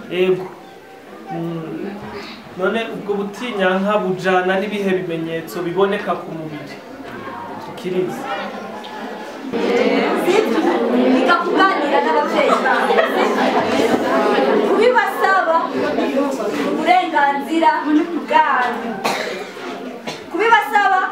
ego Mm, none ubwo butinyanka bujana n'ibihe bimenyetso biboneka ku mubiri tukiriza biga kuganira n'ababyeyi kubibasaba uburenganzira bwanyu kubibasaba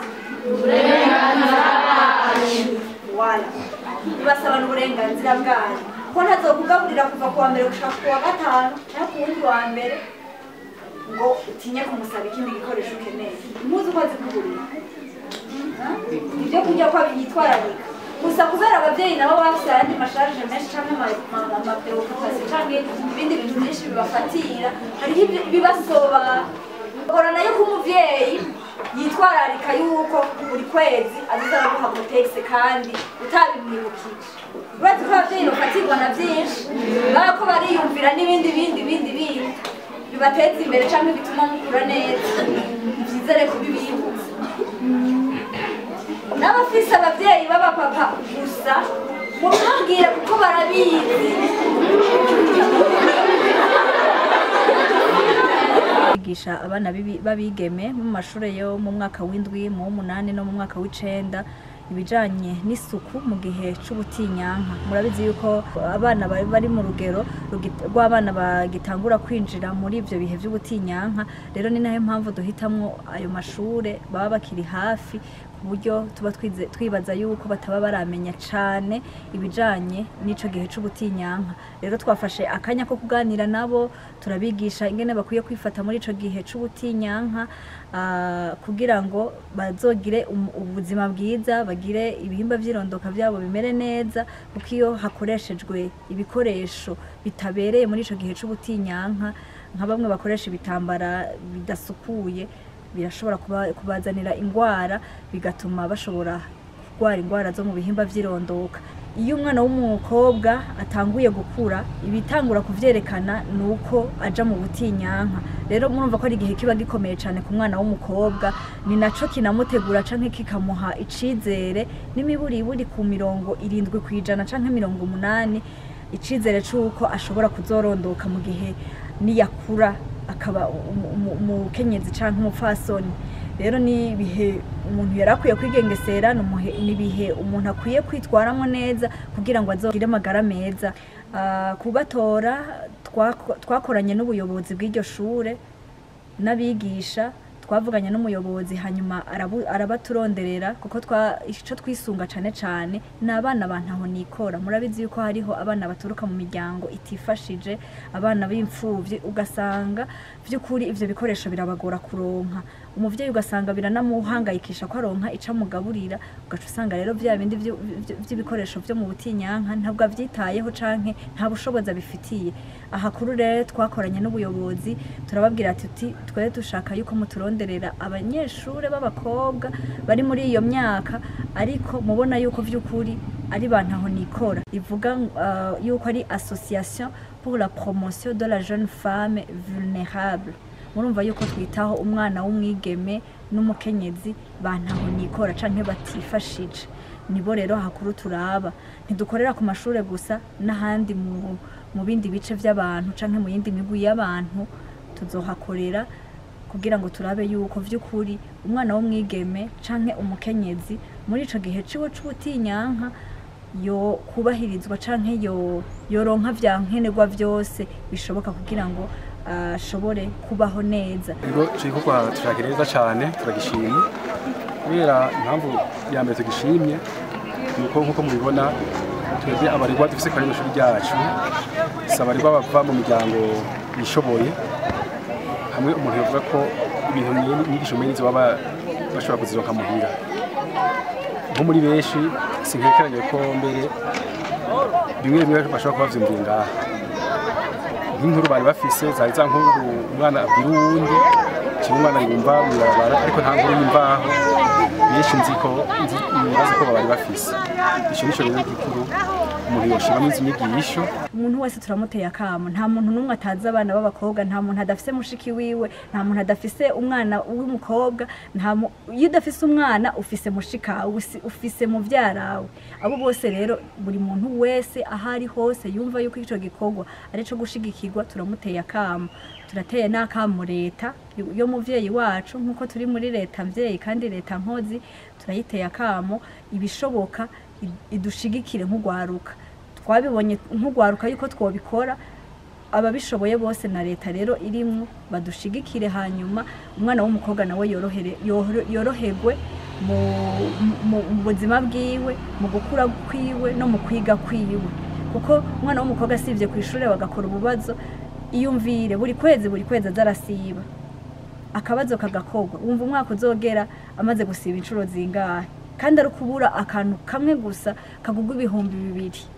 wala kubibasaba n'uburenganzira bwanyu ko ntazokugaburira kuva ku wa mbere gushaka ku wa gatanu cyangwa ku wundi wa mbere ngo utinye kumusaba ikindi gikoresho ukeneye impuzu uko zikugurira ibyo kurya ko yitwararika gusa kubera ababyeyi nabo bafite ayandi masharije menshi cyangwa amapeokupasi cyangwa ibindi bintu byinshi bibafatira hariho ibyo- ibibasoba gora nayo ko umuvyeyi yitwararika yuko buri kwezi aziza araguha kotegisi kandi utabimwibukije uretse ko ababyeyi bafatirwa na byinshi baba ko bariyumvira n'ibindi bindi bindi bindi bibateza imbere cyangwa bituma mukura neza ni byiza rero kubibibutsa n'abafise ababyeyi b'abapapa gusa mubibabwire kuko barabizi kwigisha abana bibi- b'abigeme mu mashuri yo mu mwaka w'indwi mu w'umunani no mu mwaka w'icenda ibijanye n'isuku mu gihe c'ubutinyanka murabizi yuko abana bari bari mu rugero rugi- rw'abana bagitangura kwinjira muri ivyo bihe vy'ubutinyanka rero ni nayo mpamvu duhitamwo ayo mashure baba bakiri hafi ku buryo tuba twize- twibaza yuko bataba baramenya cane ibijanye n'ico gihe c'ubutinyanka rero twafashe akanya ko kuganira nabo turabigisha ingene bakwiye kwifata muri ico gihe c'ubutinyanka ah, kugira ngo bazogire um- ubuzima bwiza bagire ibihimba vy'irondoka vyabo bimere neza kuko iyo hakoreshejwe ibikoresho bitabereye muri ico gihe c'ubutinyanka nka bamwe bakoresha ibitambara bidasukuye birashobora kuba- kubazanira ingwara bigatuma bashobora kurwara ingwara zo mu bihimba vy'irondoka iyo umwana w'umukobwa atanguye gukura ibitangura kuvyerekana ni uko aja mu butinyanka rero murumva ko ari igihe kiba gikomeye cane ku mwana w'umukobwa ni naco kinamutegura canke kikamuha icizere n'imiburiburi ku mirongo irindwi kw'ijana canke mirongo umunani icizere c'uko ashobora kuzorondoka mu gihe niyakura akaba umu- umu- umukenyezi canke umupfasoni rero ni ibihe umuntu yari akwiye kwigengesera ni umuhe- ni ibihe umuntu akwiye kwitwaramo neza kugira ngo azogire amagara meza Ah, kubatora twako- twakoranye n'ubuyobozi bw'iryo shure n'abigisha twavuganye n'umuyobozi hanyuma arabu- arabaturonderera kuko twa ico twisunga cane cane ni abana bantaho nikora murabizi yuko hariho abana baturuka mu miryango itifashije abana b'imfuvyi ugasanga vy'ukuri ivyo bikoresho birabagora kuronka umuvyeyi ugasanga biranamuhangayikisha ko aronka ico amugaburira ugaca usanga rero vya bindi vyu- vyu- vy'ibikoresho vyo mu butinyanka ntabwo avyitayeho canke nta bushobozi abifitiye aha kuri rero twakoranye n'ubuyobozi turababwira ati tuti twere dushaka yuko muturonderera abanyeshure b'abakobwa bari muri iyo myaka ariko mubona yuko vy'ukuri ari bantaho nikora ivuga uh, yuko ari association pour la promotion de la jeune femme vulnérable murumva yuko twitaho umwana w'umwigeme n'umukenyezi bantaho nikora canke batifashije nibo rero hakuru turaba ntidukorera ku mashure gusa n'ahandi mu, mu bindi bice vy'abantu canke mu yindi migwi y'abantu tuzohakorera kugira ngo turabe yuko vy'ukuri umwana w'umwigeme canke umukenyezi muri ico gihe ciwe c'ubutinyanka yo kubahirizwa canke yo yoronka vya nkenerwa vyose bishoboka kugira ngo ashobore kubaho neza Ikigo c'igikorwa tushakira neza cane turagishimye kubera impamvu ya mbere tugishimye nuko nkuko mubibona twebwe abaregwa dufise kwa rino shuri ryacu si abaregwa bava mu miryango yishoboye hamwe umuntu yavuga ko ibintu mwe- inyigisho mwe nizo baba bashobora kuzironka muhira nko muri benshi sinkekeranye ko mbere bimwe bimwe bashobora kuba bavyumviye ngaha nk'inkuru bari bafise zari za nkuru umwana abwira uwundi kimwe umwana yumva mw'ibarabara ariko nta nkuru yimvaho benshi nzi ko nzi nibaza ko bari bafise ico nico rero gikuru umuntu yoshiramo izi nyigisho umuntu wese turamuteye akamo nta muntu n'umwe atazi abana b'abakobwa nta muntu adafise mushiki wiwe nta muntu adafise umwana w'umukobwa nta mu- iyo udafise umwana ufise mushikawe usi- ufise muvyarawe abo bose rero buri muntu wese aho ari hose yumva yuko icyo gikorwa ari cyo gushigikirwa turamuteye akamo turateye n'akamo leta yo muvyeyi wacu nk'uko turi muri leta mvyeyi kandi leta nkozi turayiteye akamo ibishoboka id- idushigikire nk'ugwaruka twabibonye nk'ugwaruka yuko twobikora ababishoboye bose na leta rero irimwo badushigikire hanyuma umwana w'umukobwa nawe yorohere yoro- yoroherwe mu, mu, mu buzima bwiwe mu gukura kwiwe no mu kwiga kwiwe kuko umwana w'umukobwa asivye ku ishuri bagakora ububazo iyumvire buri kwezi buri kwezi aza arasiba akabazo kagakorwa wumva umwaka uzogera amaze gusiba inshuro zingahe kandi ari kubura akantu kamwe gusa kagugwa ibihumbi bibiri